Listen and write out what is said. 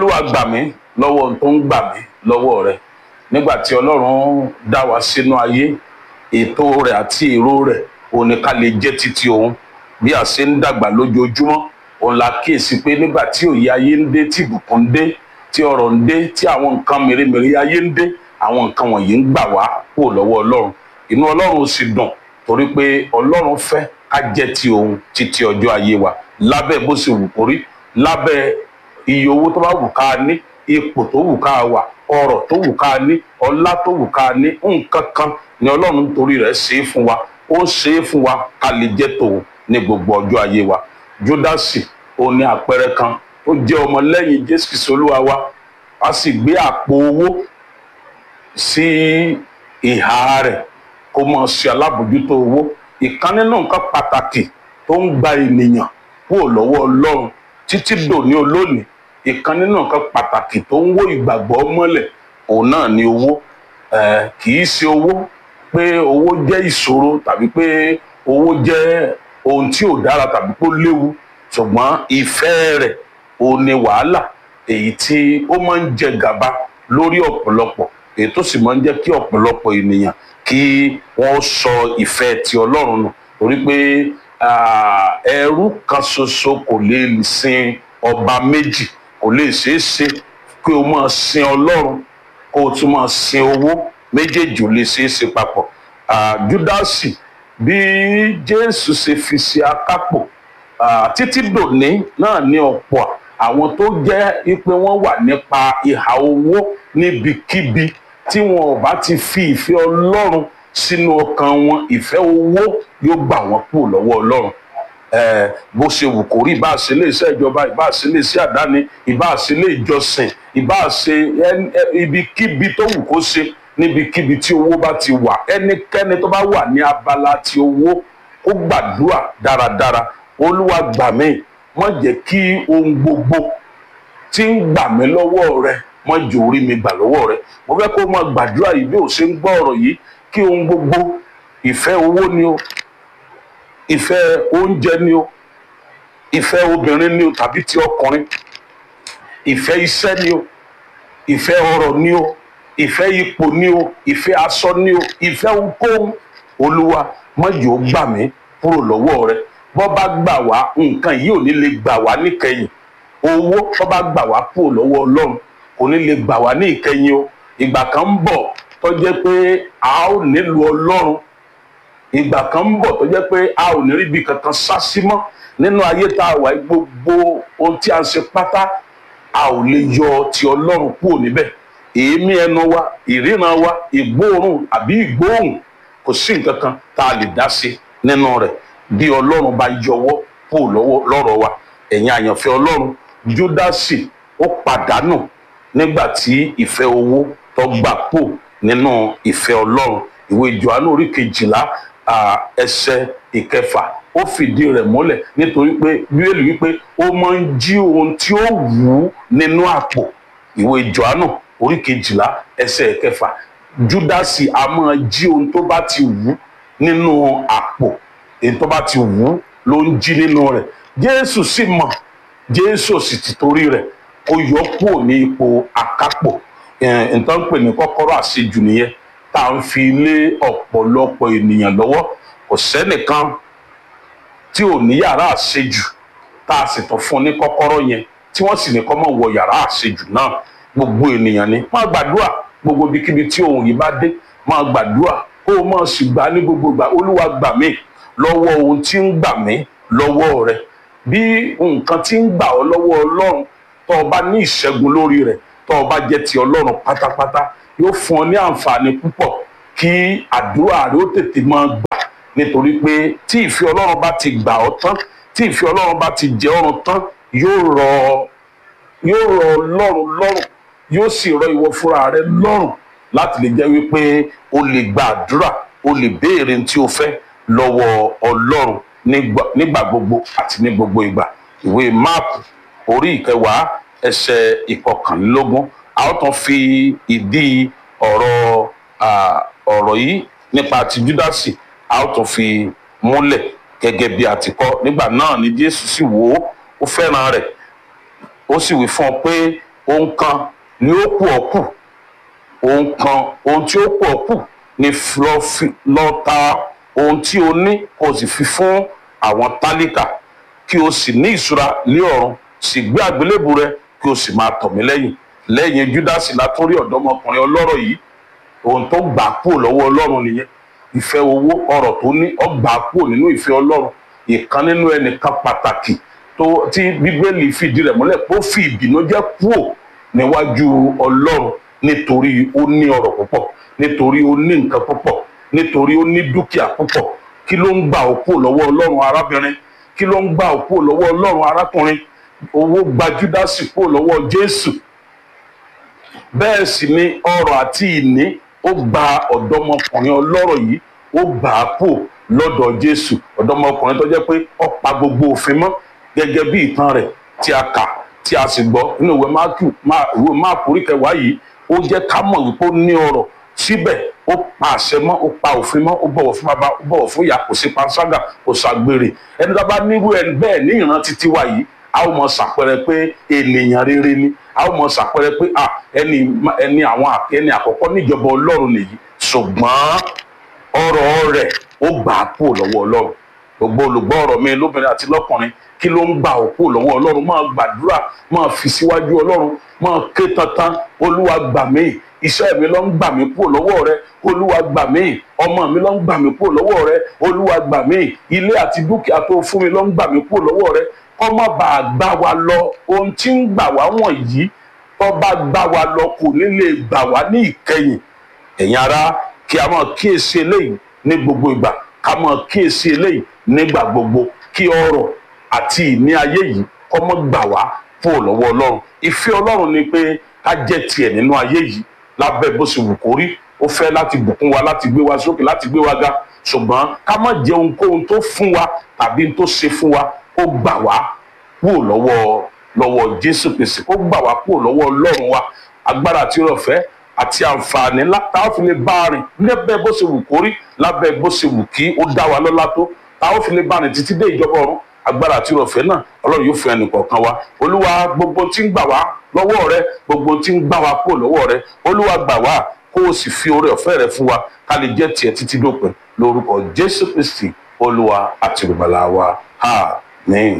olúwa gbà mí lọ́wọ́ ohun tó ń gbà mí lọ́wọ́ rẹ nígbà tí ọlọ́run dá wa sínú ayé ètò rẹ̀ àti èrò rẹ̀ òun ni ká lè jẹ́ títí òun bí a ṣe ń dàgbà lójoojúmọ́ òun la kíyèsí pé nígbà tí òye ayé ń dé tí ìbùkún ń dé tí ọrọ̀ ń dé tí àwọn nǹkan mèremère ayé ń dé àwọn nǹkan wọ̀nyí ń gbà wá kúrò lọ́wọ́ ọlọ́run inú ọlọ́run sì dùn torí pé ọlọ́run fẹ́ ká jẹ́ ti òun títí ọjọ́ ayé wa lábẹ́ bó ṣe wù kórí lábẹ́ iye owó tó bá wù ká ní ipò tó wù ká wà ọrọ̀ tó wù ká ní ọlá tó wù ká ní nǹkan kan ni ọlọ́run torí rẹ̀ ṣe é fún wa ó ṣe é fún wa ká lè jẹ́ tòun ní gbogbo ọjọ́ ayé wa júdásì òun ni àpẹẹrẹ kan tó jẹ́ ọmọlẹ́yìn jésù kristu olúwa wa a sì gbé àpò owó sí ìhà rẹ̀ kó mọ̀ ṣe alábòjútó owó ìkan nínú nǹkan pàtàkì tó ń gba ènìyàn kúrò lọ́wọ́ ọlọ́run títí dòní olónìí ìkan nínú nǹkan pàtàkì tó ń wó ìgbàgbọ́ mọ́lẹ̀ òun náà ni owó kì í ṣe owó pé owó jẹ́ ìṣòro tàbí pé owó jẹ́ ohun tí ò dára tàbí pé ó léwu ṣùgbọ́n ìfẹ́ rẹ̀ òun ni wàhálà èyí tí ó máa ń jẹ gàba lórí ọ̀pọ̀lọpọ̀ èyí tó sì máa ń jẹ́ kí ọ̀pọ̀lọpọ̀ ènìyàn kí wọ́n sọ ìfẹ́ ti ọlọ́run nù torí pé ẹrú kan ṣoṣo kò lè sin ọba méjì kò lè ṣeé ṣe kí o máa sin ọlọ́run kó o tún máa sin owó méjèèjì ò lè ṣeé ṣe papọ̀ júdásì bí jésù ṣe fi ṣe akápò títí dòní náà ní ọ̀pọ̀ àwọn tó jẹ́ pé wọ́n wà nípa ìhà owó níbikíbi tí wọn ò bá ti fi ìfẹ́ ọlọ́run sínú ọkàn wọn ìfẹ́ owó yóò gbà wọ́n kúrò lọ́wọ́ ọlọ́run bó ṣe wù kó rí ìbáà ṣe ilé iṣẹ́ ìjọba ìbáà ṣe ilé iṣẹ́ àdáni ìbáà ṣe ilé ìjọsìn ìbáà ṣe ibikíbi tó wù kó ṣe níbikíbi tí owó bá ti wà ẹnikẹ́ni tó bá wà ní abala ti owó ó gbàdúrà dáradára olúwa gbà mí má jẹ́ kí ohun gbogbo tí ń gbà mí lọ́wọ́ rẹ má jẹ́ orí mi gbà lọ́wọ́ rẹ mo fẹ́ kó máa gbàdúrà yìí bí ò ṣe ń gbọ́ ọ̀rọ̀ yìí kí ohun gbogbo ìfẹ́ owó ni o ìfẹ́ oúnjẹ ni o ìfẹ́ obìnrin ni o tàbí ti ọkùnrin ìfẹ́ iṣẹ́ ni o ìfẹ́ ọrọ̀ ni o ìfẹ́ ipò ni o ìfẹ́ aṣọ ni o ìfẹ́ ohunkóhun olúwa má jẹ́ ó gbà mí kúrò lọ́wọ́ rẹ bọ́ bá gbà wá nǹkan yìí ò ní lè gbà wá níkẹyìn owó bọ́ bá gbà wá kúrò lọ́wọ́ ọlọ́run kò ní lè gbà wá ní ìkẹyìn o ìgbà kan ń bọ̀ tó jẹ́ pé a ó nílò ọlọ́run ìgbà kan ń bọ̀ tó jẹ́ pé a ò ní rí ibi kankan sá sí mọ́ nínú ayé tá a wà gbogbo ohun tí a ń ṣe pátá a ò lè yọ ti ọlọ́run kúrò níbẹ̀ èémí ẹnu wa ìríran wa ìgbóòórùn àbí ìgbóòhùn kò sí nǹkan kan tá a lè dá sí nínú rẹ̀ bí ọlọ́run bá yọwọ́ kúrò lọ́rọ̀ wa ẹ̀yin àyànfẹ́ ọlọ́run júdásì ó pàdánù nígbà tí ìfẹ́ owó tó gbà pò nínú ìfẹ́ ọlọ́run ìwé johannu orí kejìlá ẹsẹ̀ ìkẹfà ó fìdí rẹ̀ múlẹ̀ nítorí pé bíbélì wípé ó máa ń jí ohun tí ó wù ú nínú àpò ìwé johannu orí kejìlá ẹsẹ̀ ìkẹfà júdásì a máa jí ohun tó bá ti wù ú nínú àpò èyí tó bá ti wù ú ló ń jí nínú rẹ̀ jésù sì mọ̀ jésù sì ti torí rẹ̀ ó yọ kúrò ní ipò akápò nǹkan ń pè ní kọ́kọ́rọ́ àṣejù nìyẹn tá à ń fi lé ọ̀pọ̀lọpọ̀ ènìyàn lọ́wọ́ kò sẹ́nìkan tí ò ní yàrá àṣejù tá a sì tún fún ní kọ́kọ́rọ́ yẹn tí wọ́n sì ní kó má wọ yàrá àṣejù náà gbogbo ènìyàn ni máa gbàdúrà gbogbo ibikíbi tí ohun yìí bá dé máa gbàdúrà kó o máa sì gbà ní gbogbo ìgbà olúwa gbà mí lọ́wọ́ ohun tí ń gbà mí lọ́wọ́ rẹ bí nǹkan tí ń gbà ọ́ lọ́wọ́ ọlọ́run tó o bá ní ìṣẹ́gun lórí rẹ̀ tó o bá jẹ́ ti ọlọ́run pátápátá yóò fún ọ ní àǹfààní púpọ̀ kí àdúrà rẹ ó tètè máa gbà nítorí pé tí ìfẹ́ ọlọ́run bá ti gbà ọ́ tán tí ìfẹ́ ọlọ́run bá ti jẹ ọrùn tán yóò rọ yóò rọ ọlọ́run lọ́rùn yóò sì rọ ìwọ fúnra rẹ lọ́rùn láti lè jẹ́ wípé o lè gba àdúrà o lè béèrè tí o fẹ́ lọ́wọ́ ọlọ́run nígbà gbogbo àti ní gbogbo ìgbà ìwé máàkù orí ìkẹwàá ẹsẹ̀ ìkọkànlélógún a ó tún fi ìdí ọ̀rọ̀ ọ̀rọ̀ yìí nípa ti júdásì a ó tún fi múlẹ̀ gẹ́gẹ́ bí a ti kọ́ nígbà náà ni jésù sì wò ó ó fẹ́ràn rẹ̀ ó sì wí fún ọ pé ohun kan ni ó kù ọ́ kù ohun kan ohun tí ó kù ọ́ kù ni lọ fi lọ ta ohun tí o ní kó o sì fi fún àwọn tálíkà kí o sì ní ìṣúra ní ọ̀run sì gbé àgbélébù rẹ kí o sì máa tọ̀ mí lẹ́yìn lẹ́yìn júdásì látúrí ọ̀dọ́mọkùnrin ọlọ́rọ̀ yìí ohun tó gbà kúrò lọ́wọ́ ọlọ́run nìyẹn ìfẹ́ owó ọrọ̀ tó ní ó gbà kúrò nínú ìfẹ́ ọlọ́run ìkan nínú ẹnìkan pàtàkì tó tí bíbélì fìdí rẹ̀ múlẹ̀ pé ó fi ìbìnújẹ́ kúrò níwájú ọlọ́run nítorí ó ní ọrọ̀ púpọ̀ nítorí ó ní nǹkan púpọ̀ nítorí ó ní dúkìá púpọ̀ kí ló ń gbà ó kúrò lọ́wọ́ ọlọ́run arábìnrin kí ló ń gbà ó kúrò lọ́wọ́ ọlọ́run arákùnrin owó gba júdásì kúrò lọ́wọ́ jésù bẹ́ẹ̀ sì ni ọrọ̀ àti ìní ó gba ọ̀dọ́mọkùnrin ọlọ́rọ̀ yìí ó gbà á kúrò lọ́dọ̀ jésù ọ̀dọ́mọkùnrin tó jẹ́ pé ó pa gbogbo òfin mọ́ gẹ́gẹ́ bí ìtàn rẹ̀ tí a kà tí a sì gbọ́ nínú ìwé máàkù ìwé máàkù orí kẹwàá yìí ó jẹ́ ká mọ̀ wípé ó ní ọrọ̀ síbẹ̀ ó pa àṣẹ mọ́ ó pa òfin mọ́ ó bọ̀wọ̀ fún bàbá ó bọ̀wọ̀ fún ìyá kò sí panṣágà kò ṣàgbèrè ẹni tó bá nírú ẹ bẹ́ẹ̀ ní ìran títí wa yìí a ó mọ ṣàpẹrẹ pé ènìyàn rere ni a ó mọ ṣàpẹrẹ pé ẹni ẹni àwọn ẹni àkọ́kọ́ níjọba ọlọ́run nìyí ṣùgbọ́n ọrọ̀ rẹ̀ ó gbà á kúrò lọ́wọ́ ọlọ́run gbogbo olùgbọ́ ọ̀rọ̀ mi lóbìnrin àti lọ́kùnrin kí ló ń gbà ó kúrò lọ́wọ́ ọlọ́run máa gbàdúrà máa fi síwájú ọlọ́run máa ké tantan olúwa gbà mí iṣẹ́ mi ló ń gbà mí kúrò lọ́wọ́ rẹ olúwa gbà mí ọmọ mi ló ń gbà mí kúrò lọ́wọ́ rẹ olúwa gbà mí ilé àti dúkìá tó fún mi ló ń gbà mí kúrò lọ́wọ́ rẹ kọ́ má bàa gbà wá lọ ohun tí ń gbà wá wọ̀nyí tó bá gbà wá lọ kò ní lè gbà wá ní ìkẹyìn ẹ̀yin ará kí a máa kíyèsí eléyìí ní gbogbo ìgbà ká máa kíyèsí eléyìí nígbà gbogbo kí ọrọ̀ àti ìní ayé yìí kọ́ mọ́ gbà wá kúrò lọ́wọ́ ọlọ́run ìfẹ́ ọlọ́run ni pé ká jẹ́ tiẹ̀ nínú ayé yìí lábẹ́ bó ṣe wù kó rí ó fẹ́ láti bùkún wa láti gbé wa sókè láti gbé wa ga ṣùgbọ́n ká má jẹ ohunkóhun tó fún wa tàbí tó ṣe fún wa ó gbà wá kúrò lọ́wọ́ lọ́wọ́ jésù kristi ó gbà wá kúrò lọ́wọ́ ọlọ́run wa agbára àti ọ̀fẹ́ àti àǹfààní tá a fi lè bá a rìn lábẹ́ bó ṣe wù kó rí lábẹ́ bó ṣe wù kí ó dá wa lọ́lá tó tá a fi lè bá a rìn títí dé ìjọba ọ̀run agbára àti ìrọ̀fẹ́ náà ọlọ́run yóò fún ẹnì kọ̀ọ̀kan wa olúwa gbogbo tí ń gbà wá lọ́wọ́ rẹ gbogbo tí ń gbà wá kúrò lọ́wọ́ rẹ olúwa gbà wá kó o sì fi oore ọ̀fẹ́ rẹ fún wa ká lè jẹ́ tiẹ̀ títí dópin lórúkọ jésù kristi olúwa àti olùgbàlà wa àmín.